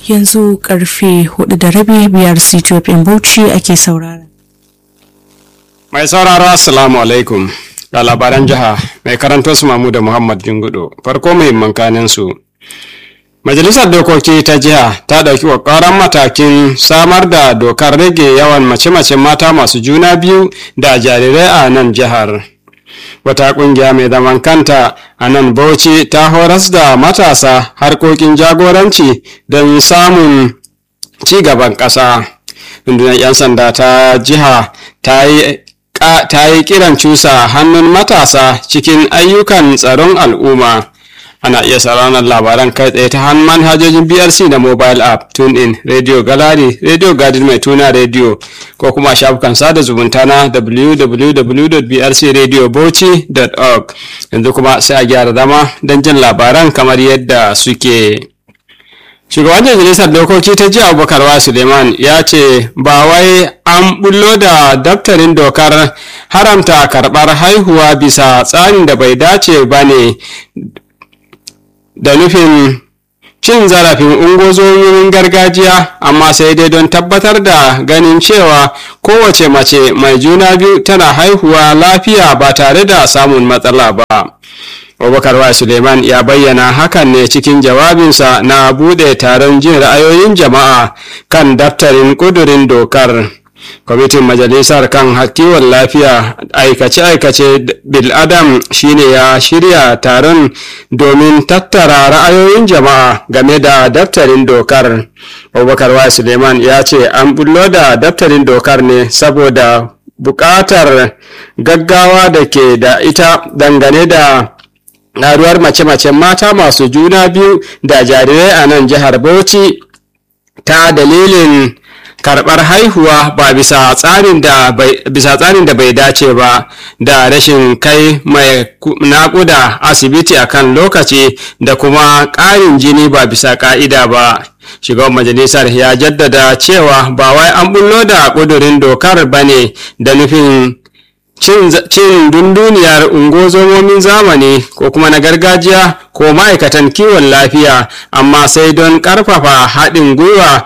yanzu karfe hudu da rabi biyar Ethiopian Bauchi ake saurara. Mai sauraro Assalamu alaikum ga labaran jiha mai karanto su Mamu da Muhammad Jingudo farko muhimman kanin su. Majalisar Dokoki ta jiha ta ɗauki ƙwaƙwaran matakin samar da dokar rage yawan mace-macen mata masu juna biyu da jarirai a nan jihar. Wata ƙungiya mai zaman kanta a nan Bauchi ta horas da matasa harkokin jagoranci don samun ci gaban ƙasa. Rundunar 'yan sanda ta jiha ta yi ta yi kiran cusa hannun matasa cikin ayyukan tsaron al'umma ana iya sauraron labaran kai tsaye ta hannun manhajojin brc da mobile app tune in radio gallery radio garden mai tuna radio ko kuma shafukan sada zumunta na www.brcradiobauchi.org yanzu kuma sai a gyara zama don jin labaran kamar yadda suke shugaban majalisar dokoki ta ji abubakar suleiman ya ce ba wai an bullo da daftarin dokar haramta karɓar haihuwa bisa tsarin da bai dace ba ne da nufin cin zarafin ungozomin gargajiya amma sai dai don tabbatar da ganin cewa kowace mace mai juna biyu tana haihuwa lafiya ba tare da samun matsala ba abubakar wa suleiman ya bayyana hakan ne cikin jawabinsa na bude taron jin ra'ayoyin jama'a kan daftarin kudurin dokar kwamitin majalisar kan kiwon lafiya aikace-aikace bil'adam shine ya shirya taron domin tattara ra'ayoyin jama'a game da daftarin dokar abubakar wa suleiman ya ce an bullo da daftarin dokar ne saboda buƙatar gaggawa da ke da ita dangane da ƙaruwar mace-macen mata masu juna biyu da jarirai a nan jihar bauchi ta dalilin karɓar haihuwa ba bisa tsarin da bai dace ba da rashin kai mai naƙuda asibiti a kan lokaci da kuma ƙarin jini ba bisa ƙa'ida ba shugaban majalisar ya jaddada cewa ba wai an bullo da ƙudurin dokar ba ne da nufin cin dunduniyar ungozomomin zamani ko kuma na gargajiya ko ma'aikatan kiwon lafiya amma sai don ƙarfafa haɗin gwiwa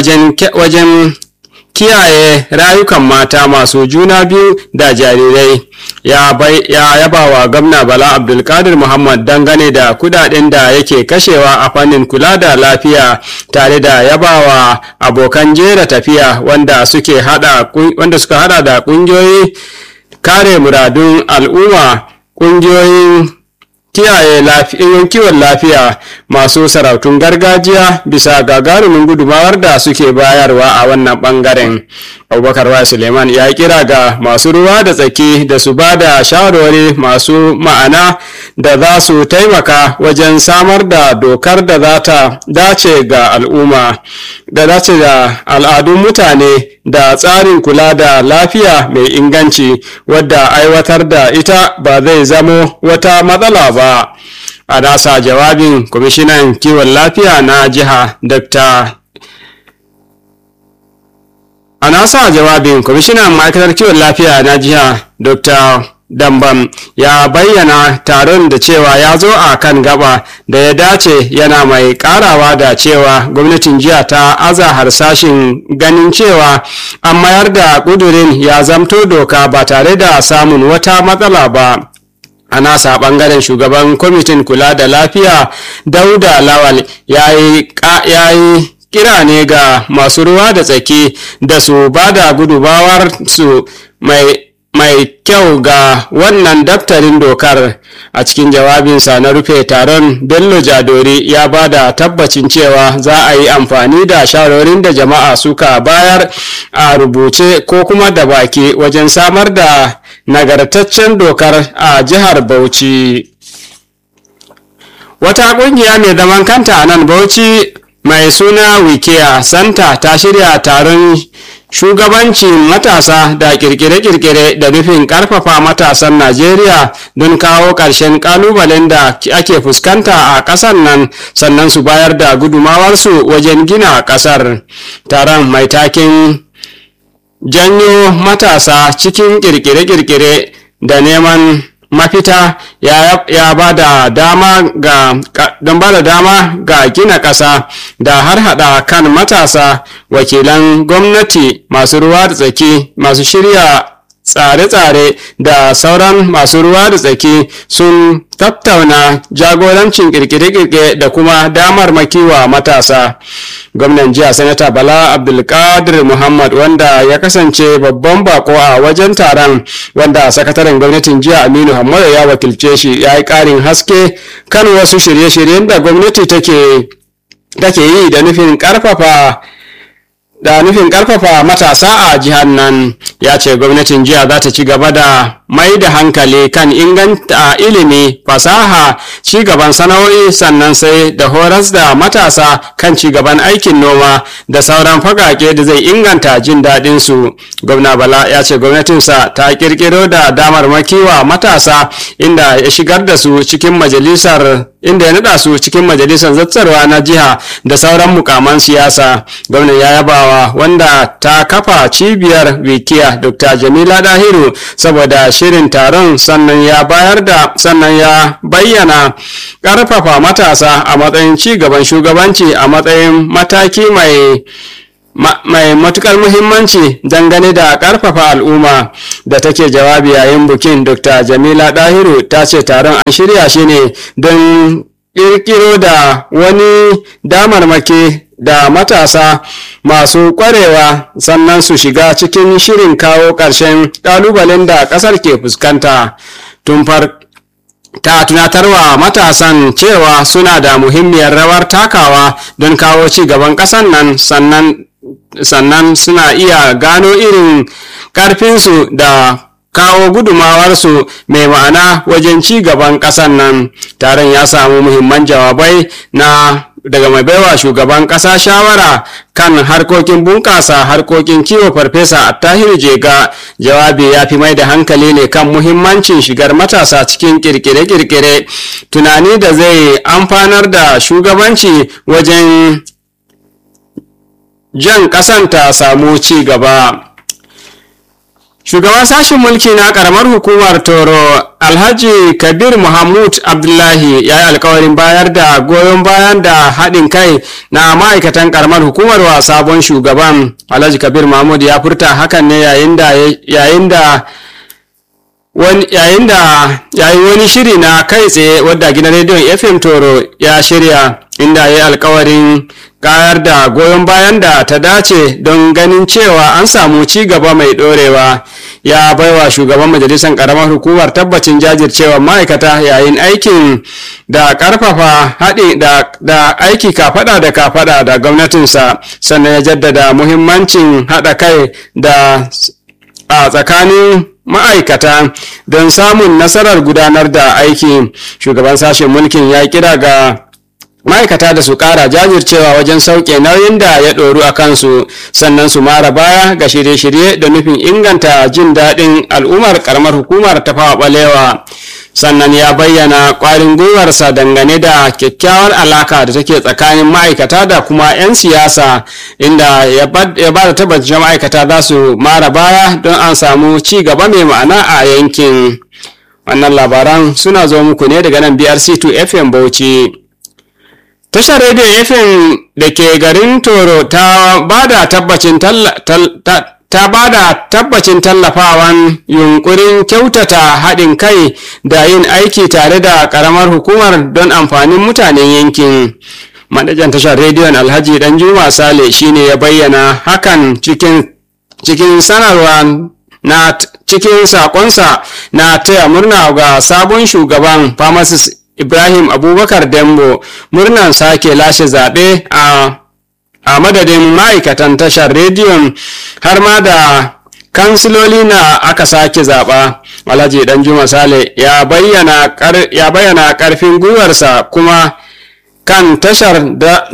wajen kiyaye rayukan mata masu juna biyu da jarirai ya yaba wa gwamna bala abdulkadir muhammad dangane da kudaden da yake kashewa a fannin kula da lafiya tare da yabawa abokan jera tafiya wanda suke hada wanda suka hada da kungiyoyi kare muradun al'umma ƙungiyoyin kiyaye lafiyoyin kiwon lafiya masu sarautun gargajiya bisa gagarumin gudumawar da suke bayarwa a wannan bangaren abubakar wa suleiman ya kira ga masu ruwa da tsaki da su ba da shawarwari masu ma'ana da za su taimaka wajen samar da dokar da za ta dace ga al'umma da dace da al'adun mutane da tsarin kula da lafiya mai inganci wadda aiwatar da ita ba zai zamo wata matsala ba a nasa jawabin kwamishinan kiwon lafiya na jiha dr a nasa jawabin kwamishinan ma'aikatar kiwon lafiya na jiha dr dambam ya bayyana taron da cewa ya zo a kan gaba da ya dace yana mai karawa da cewa gwamnatin jiya ta aza harsashin ganin cewa an mayar da kudurin ya zamto doka ba tare da samun wata matsala ba a nasa bangaren shugaban kwamitin kula da lafiya dauda lawal ya yi kira ne ga masu ruwa da tsaki da su ba da gudubawar su mai mai kyau ga wannan daftarin dokar a cikin jawabinsa na rufe taron bello jadori ya ba da tabbacin cewa za a yi amfani da shawarorin da jama'a suka bayar a rubuce ko kuma da baki wajen samar da nagartaccen dokar a jihar bauchi wata kungiya mai zaman kanta a nan bauchi mai suna wikiya santa ta shirya taron shugabancin matasa da kirkire-kirkire da nufin karfafa matasan najeriya don kawo ƙarshen ƙalubalen da ake fuskanta a ƙasar nan sannan su bayar da gudumawarsu wajen gina ƙasar taron mai takin janyo matasa cikin kirkire-kirkire da neman mafita ya ba da dama ga don ba da dama ga gina ƙasa da har hada kan matasa wakilan gwamnati masu ruwa da tsaki masu shirya tsare-tsare da sauran masu ruwa da tsaki sun tattauna jagorancin kirkire-kirkire da kuma damar makiwa matasa gwamnan jiya sanata bala abdulkadir muhammad wanda ya kasance babban bako a wajen taron wanda sakataren gwamnatin jiya aminu hamadu ya wakilce shi ya yi karin haske kan wasu shirye-shiryen da gwamnati take yi da nufin karfafa da nufin karfafa matasa a jihar nan ya ce gwamnatin jiya za ta ci gaba da mai da hankali kan inganta ilimi fasaha ci gaban sana'o'i sannan sai da horas da matasa kan ci gaban aikin noma da sauran fagage da zai inganta jin daɗin su gwamna bala ya ce gwamnatinsa ta kirkiro da damar makiwa matasa inda ya shigar da su cikin majalisar inda ya nada su cikin majalisar zatsarwa na jiha da sauran mukaman siyasa gwamnan ya yabawa wanda ta kafa cibiyar wikiya dr jamila dahiru saboda shirin taron sannan ya bayar da sannan ya bayyana karfafa matasa a matsayin ci gaban shugabanci a matsayin mataki mai mai matukar muhimmanci dangane da karfafa al'umma da take jawabi yayin bukin dr jamila dahiru ta ce taron an shirya shi ne don kirkiro da wani damarmaki da matasa masu kwarewa sannan su shiga cikin shirin kawo ƙarshen ƙalubalen da ƙasar ke fuskanta tun far ta tunatarwa matasan cewa suna da muhimmiyar rawar takawa don kawo ci gaban ƙasar nan sannan sannan suna iya gano irin ƙarfinsu da kawo gudumawarsu mai ma'ana wajen ci gaban ƙasar nan taron ya samu muhimman jawabai na daga mai baiwa shugaban ƙasa shawara kan harkokin bunƙasa harkokin kiwo farfesa attahiru jega jawabi ya fi mai da hankali ne kan muhimmancin shigar matasa cikin kirkire-kirkire tunani da zai amfanar da shugabanci wajen jan ƙasan ta samu ci gaba Shugaban sashen mulki na karamar hukumar Toro Alhaji Kabir Muhammad Abdullahi ya yi alkawarin bayar da goyon bayan da haɗin kai na ma'aikatan karamar hukumar wa sabon shugaban Alhaji Kabir Muhammad ya furta hakan ne yayin da yayin da yayin da yayin wani shiri na kai tsaye wadda gidan rediyon FM Toro ya shirya inda ya yi alkawarin kayar da goyon bayan da ta dace don ganin cewa an samu ci gaba mai ɗorewa ya baiwa shugaban majalisar karamar hukumar tabbacin jajircewa ma'aikata yayin aikin da karfafa haɗi da, aiki kafada da kafada da gwamnatinsa sannan ya jaddada muhimmancin haɗa kai da a tsakanin ma'aikata don samun nasarar gudanar da aiki shugaban sashen mulkin ya kira ga ma'aikata da su kara jajircewa wajen sauke nauyin da ya ɗoru a kansu sannan su mara baya ga shirye-shirye da nufin inganta jin daɗin al'ummar karamar hukumar ta fawa ɓalewa sannan ya bayyana ƙwarin gwiwarsa dangane da kyakkyawar alaka da take tsakanin ma'aikata da kuma 'yan siyasa inda ya ba da tabbacin ma'aikata za su mara baya don an samu ci gaba mai ma'ana a yankin wannan labaran suna zo muku ne daga nan brc2 fm bauchi Tashar rediyon FM da ke garin Toro ta ba da tabbacin ta ba da tabbacin tallafawan yunkurin kyautata haɗin kai da yin aiki tare da ƙaramar hukumar don amfanin mutanen yankin. Manajan tashar rediyon Alhaji Danjuma Sale shine ya bayyana hakan cikin cikin sanarwa na cikin sakonsa na taya murna ga sabon shugaban pharmacist Ibrahim Abubakar Dembo murnan sake lashe zaɓe a, a madadin ma'aikatan tashar rediyon har ma da kansiloli na aka sake zaɓa. Alhaji Danjuma Sale ya bayyana ƙarfin gwiwarsa kuma kan tashar da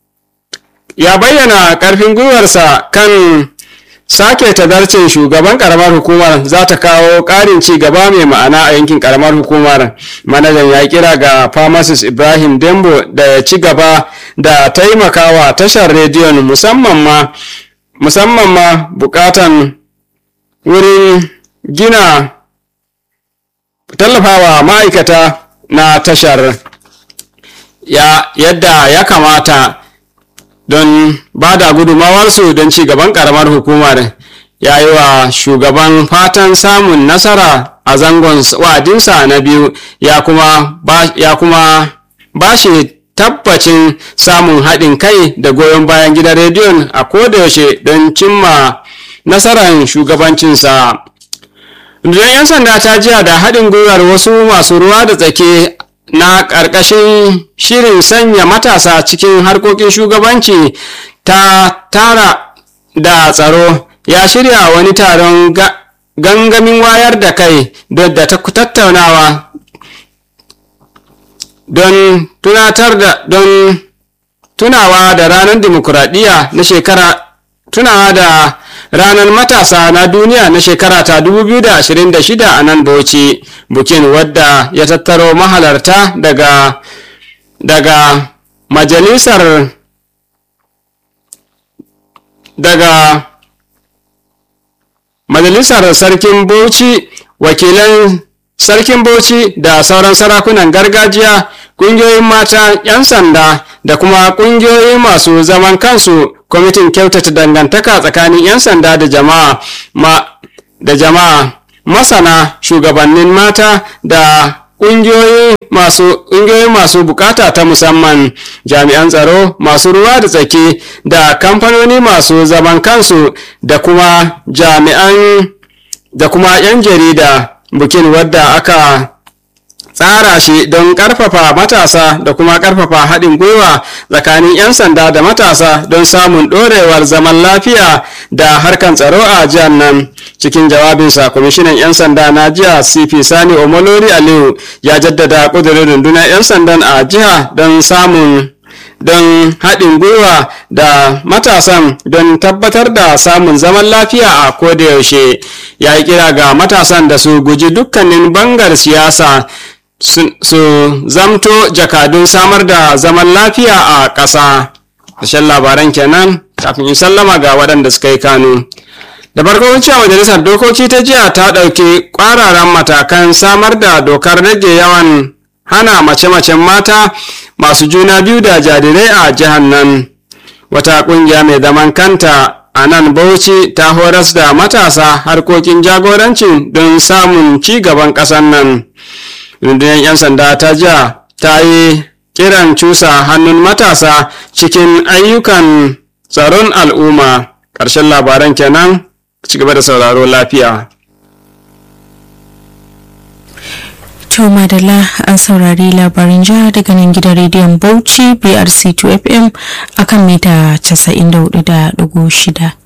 ya bayyana ƙarfin gwiwarsa kan sake tadarcin shugaban karamar hukumar za ta kawo ƙarin ci gaba mai ma'ana a yankin karamar hukumar manajan ya kira ga pharmacist ibrahim dembo da ya ci gaba da taimakawa tashar rediyon musamman ma musamman ma bukatan wurin gina tallafawa ma'aikata na tashar ya yadda ya kamata don ba da gudumawarsu don ci gaban karamar hukumar ya yi wa shugaban fatan samun nasara a zangon wa'adinsa na biyu ya kuma ba, ya kuma ba shi tabbacin samun haɗin kai da goyon bayan gidan rediyon a kodayaushe don cimma nasarar shugabancinsa rundunar 'yan sanda ta jiya da haɗin gwiwar wasu masu ruwa da tsake na ƙarƙashin shirin sanya matasa cikin harkokin shugabanci ta tara da tsaro ya shirya wani taron gangamin wayar da kai da ta tattaunawa don tunatar da don tunawa da ranar dimokuraɗiyya na shekara tunawa da ranar matasa na duniya na shekara ta 2026 a nan bauchi bukin wadda ya tattaro mahalarta daga daga majalisar daga majalisar sarkin bauchi wakilan sarkin bauchi da sauran sarakunan gargajiya ƙungiyoyin mata 'yan sanda da kuma ƙungiyoyi masu zaman kansu kwamitin kyautata dangantaka tsakanin 'yan sanda da jama'a ma da jama'a masana shugabannin mata da ƙungiyoyi masu ƙungiyoyi masu bukata ta musamman jami'an tsaro masu ruwa da tsaki da kamfanoni masu zaman kansu da kuma jami'an da kuma 'yan jarida bukin wadda aka tsara shi don ƙarfafa matasa da kuma ƙarfafa haɗin gwiwa tsakanin 'yan sanda da matasa don samun ɗorewar zaman lafiya da harkan tsaro a jihar nan cikin jawabinsa kwamishinan 'yan sanda na jiha cp sani omolori aliyu ya jaddada ƙudurin rundunar 'yan sandan a jiha don samun don haɗin gwiwa da matasan don tabbatar da samun zaman lafiya a kodayaushe ya yi kira ga matasan da su guji dukkanin bangar siyasa su zamto jakadun samar da zaman lafiya a ƙasa ƙarshen labaran kenan kafin in sallama ga waɗanda suka yi kanu da farko cewa majalisar dokoki ta jiya ta ɗauki ƙwararan matakan samar da dokar rage yawan hana mace-macen mata masu juna biyu da jarirai a jihar nan wata ƙungiya mai zaman kanta a nan bauchi ta horas da matasa harkokin jagorancin don samun ci gaban ƙasar nan rundunar 'yan sanda ta jiya ta yi kiran cusa hannun matasa cikin ayyukan tsaron al'umma ƙarshen labaran kenan ci gaba da sauraro lafiya To Madalla an saurari labarin jiha daga nan gidan rediyon Bauchi BRC 2FM akan mita 94.6.